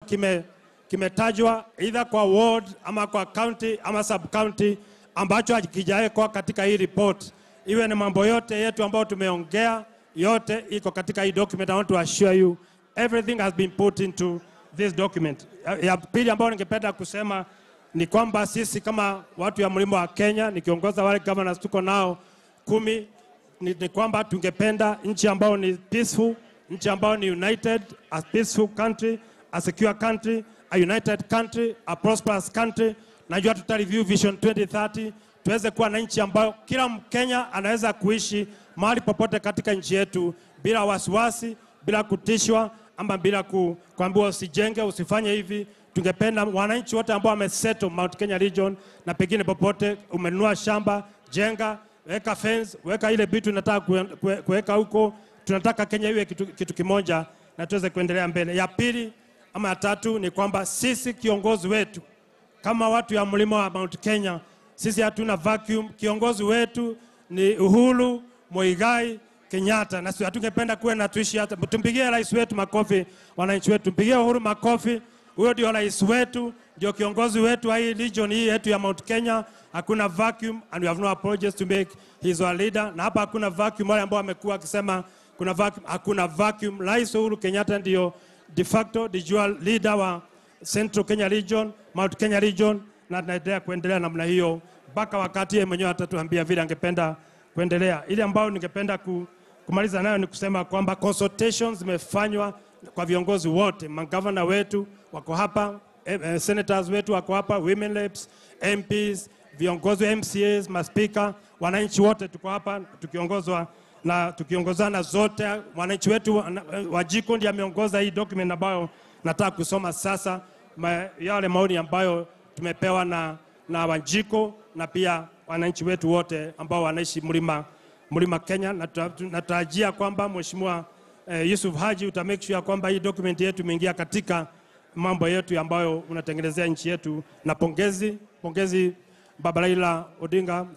kime kimetajwa either kwa ward ama kwa county ama sub county ambacho hakijawekwa katika hii report. Iwe ni mambo yote yetu ambayo tumeongea, yote iko katika hii document. I want to assure you everything has been put into this document. Ya- Ya pili ambayo ningependa kusema ni kwamba sisi kama watu ya mlima wa Kenya, nikiongoza wale governors tuko nao kumi, ni, ni kwamba tungependa nchi ambayo ni peaceful, nchi ambayo ni united, a peaceful country, a secure country, a united country, a prosperous country. Najua tuta review vision 2030 tuweze kuwa na nchi ambayo kila Mkenya anaweza kuishi mahali popote katika nchi yetu bila wasiwasi, bila kutishwa ama bila ku, kuambiwa usijenge, usifanye hivi. Tungependa wananchi wote ambao wamesettle Mount Kenya region na pengine popote, umenunua shamba, jenga, weka fence, weka ile vitu nataka kuweka huko. Tunataka Kenya iwe kitu, kitu kimoja na tuweze kuendelea mbele. Ya pili ama ya tatu ni kwamba sisi kiongozi wetu kama watu ya mlima wa Mount Kenya, sisi hatuna vacuum. Kiongozi wetu ni Uhuru Muigai Kenyatta, na sisi hatungependa kuwe na tuishi hata. Tumpigie rais wetu makofi, wananchi wetu, tumpigie Uhuru makofi. Huyo ndio rais wetu, ndio kiongozi wetu wa hii region hii yetu ya Mount Kenya. Hakuna vacuum and we have no apologies to make. He is our leader, na hapa hakuna vacuum. Wale ambao wamekuwa wakisema kuna vacuum, hakuna vacuum. Rais Uhuru Kenyatta ndio de facto de jure leader wa Central Kenya region, Mount Kenya region, na tunaendelea kuendelea namna hiyo mpaka wakati yeye mwenyewe atatuambia vile angependa kuendelea. Ile ambayo ningependa ku, kumaliza nayo ni kusema kwamba consultations zimefanywa kwa viongozi wote, magavana wetu wako hapa, eh, eh, senators wetu wako hapa, women reps, MPs, viongozi wa MCAs, maspika, wananchi wote tuko hapa tukiongozwa na tukiongozana zote. Wananchi wetu wa- Wajiko ndiye ameongoza hii document ambayo nataka kusoma sasa, ma, yale maoni ambayo tumepewa na, na Wanjiko na pia wananchi wetu wote ambao wanaishi mlima mlima Kenya. na tuta- Natarajia kwamba Mheshimiwa eh, Yusuf Haji uta make sure kwamba hii document yetu imeingia katika mambo yetu ambayo unatengenezea nchi yetu, na pongezi pongezi Baba Raila Odinga